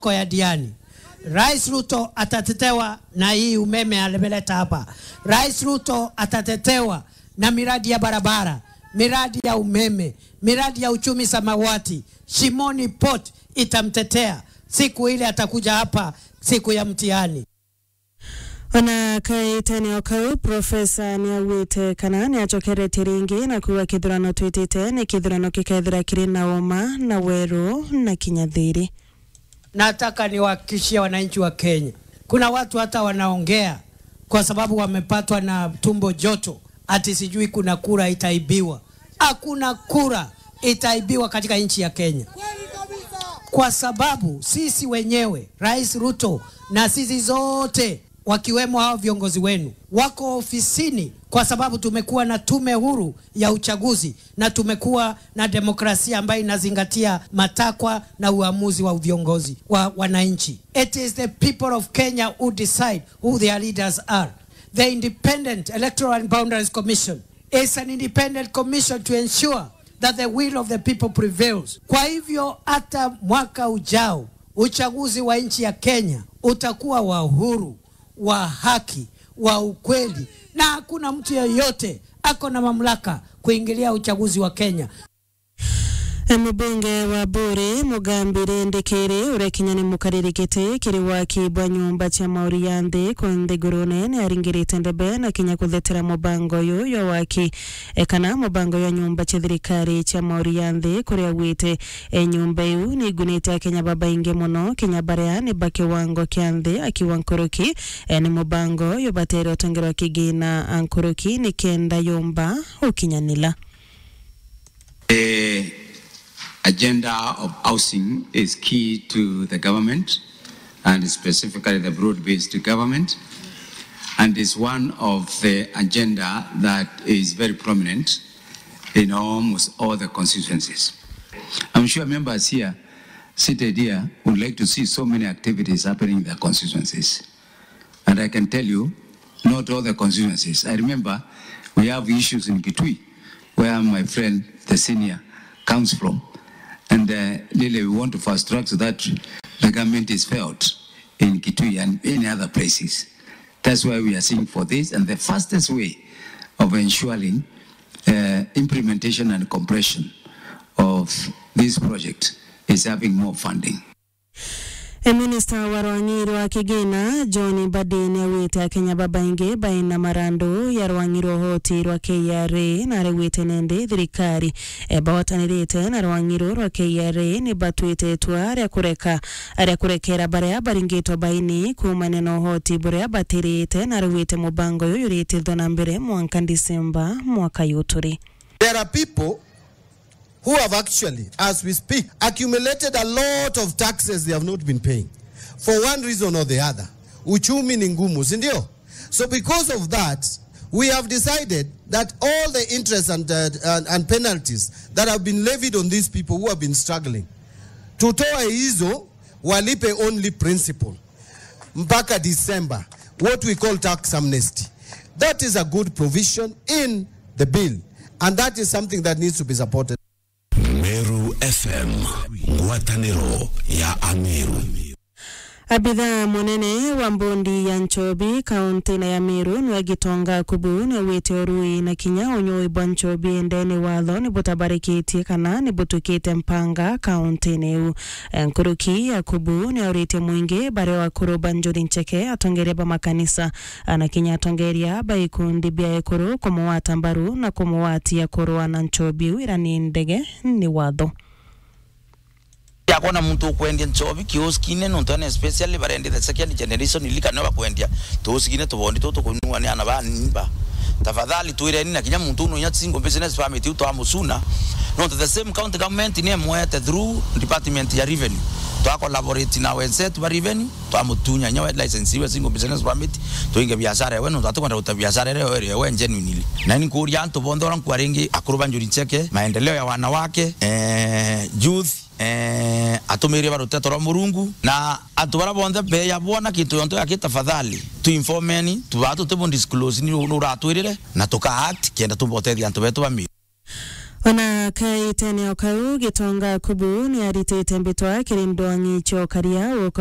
kwa ya Diani. Rais Ruto atatetewa na hii umeme alimeleta hapa. Rais Ruto atatetewa na miradi ya barabara, miradi ya umeme, miradi ya uchumi samawati. Shimoni Port itamtetea siku ile atakuja hapa siku ya mtihani. ona kaitene kau profesa niaugite kana niacokeretie ringi na kuga kithurano twitite ni kithurano gikethira kiri na uma na weru na kinyathiri Nataka niwahakikishie wananchi wa Kenya, kuna watu hata wanaongea kwa sababu wamepatwa na tumbo joto, ati sijui kuna kura itaibiwa. Hakuna kura itaibiwa katika nchi ya Kenya, kwa sababu sisi wenyewe, Rais Ruto na sisi zote wakiwemo hao viongozi wenu wako ofisini kwa sababu tumekuwa na tume huru ya uchaguzi na tumekuwa na demokrasia ambayo inazingatia matakwa na uamuzi wa viongozi wa wananchi. It is the people of Kenya who decide who their leaders are. The Independent Electoral and Boundaries Commission is an independent commission to ensure that the will of the people prevails. Kwa hivyo hata mwaka ujao uchaguzi wa nchi ya Kenya utakuwa wa uhuru, wa haki, wa ukweli na hakuna mtu yeyote ako na mamlaka kuingilia uchaguzi wa Kenya. mubunge wa buri mugambire ndikiri uria kinyani mukaririkite kiri waki bwa nyumba cia mauri ya nthi ku nthigurune ni aringirite ndebe na kinya kuthetera mubango uyu ya waki e kana mubango ya nyumba cia thirikari cia mauri ya nthi kuria augite e nyumba iu ni igunite akenya babaingi muno kinya baria ni ba kiwango kia nthi akiwa nkuruki e ni mubango uyu batere utongerwa kigina a nkuruki ni kenda yumba ukinyanila The agenda of housing is key to the government and specifically the broad-based government and is one of the agenda that is very prominent in almost all the constituencies. I'm sure members here seated here would like to see so many activities happening in their constituencies. And I can tell you, not all the constituencies. I remember we have issues in Kitui, where my friend, the senior, comes from. And uh, really, we want to fast track so that the government is felt in Kitui and any other places. That's why we are seeing for this. And the fastest way of ensuring uh, implementation and compression of this project is having more funding. Minista wa rwang'iro wa kigina John Mbadi augite akenya babaingi baina marandu ya rwang'iro hoti rwa KRA na aregwite nindi thirikari e bahotanirite na rwang'iro rwa KRA ni batuite itua ria kureka ria kurekera baria baringitwo baini kumane na uhoti buria batirite na aregwite mubango uyu uritithwo na mbere mwanka Disemba mwaka yuturi There are people who have actually, as we speak, accumulated a lot of taxes they have not been paying for one reason or the other. Uchumi ni ngumu, si ndio? So because of that, we have decided that all the interest and, uh, and, and penalties that have been levied on these people who have been struggling, tutoe hizo walipe only principal mpaka December, what we call tax amnesty. That is a good provision in the bill, and that is something that needs to be supported. Meru FM, ngwatanĩro ya Ameru. abithaa munene wa mbondi ya nchobi kaunti-na ya miru niwe gitonga kubu niaugite urui na kinya unyui bwa nchobi endeni watho ni butabarikitie kana ni butukite mpanga kaunti-ini iu nkuruki ya kubu niauritie mwingi baria wa kuruba njuri ncheke atongeria ba makanisa na kinya atongeria ba ikundi bia ekuru kumuwata mbaru na kumuwatia kurua na nchobi iu ira ni ndege ni watho yakona muntu ukwendia nchobi kioskine nontu ane especially barendi the second generation ilikane bakwendia toskine tubondi tutu kunua ni ana banimba tafadhali tuireni na kinya muntu uno nya single business permit uto amusuna nontu the same county government ni mwete through department ya revenue twa collaborate na wenzetu ba revenue twamutunya nya license iwe single business permit tuinge biashara yewe nontu atukwenda uta biashara yewe yewe yewe genuinely na ni kuria antu bondo ran kwaringi akuruba njuri cheke maendeleo ya wanawake eh, youth eh, atumirie barutete rwa murungu na antu bara bonthe beya bona kintu yonto yake tafadhali tuinformeni tubatu tubundisclose ni uratwirire na tuka act kenda tubotethia antu betu bami ona kaiteneo kau gitonga kubu ni aritite mbitwa kiri ndwangi chokaria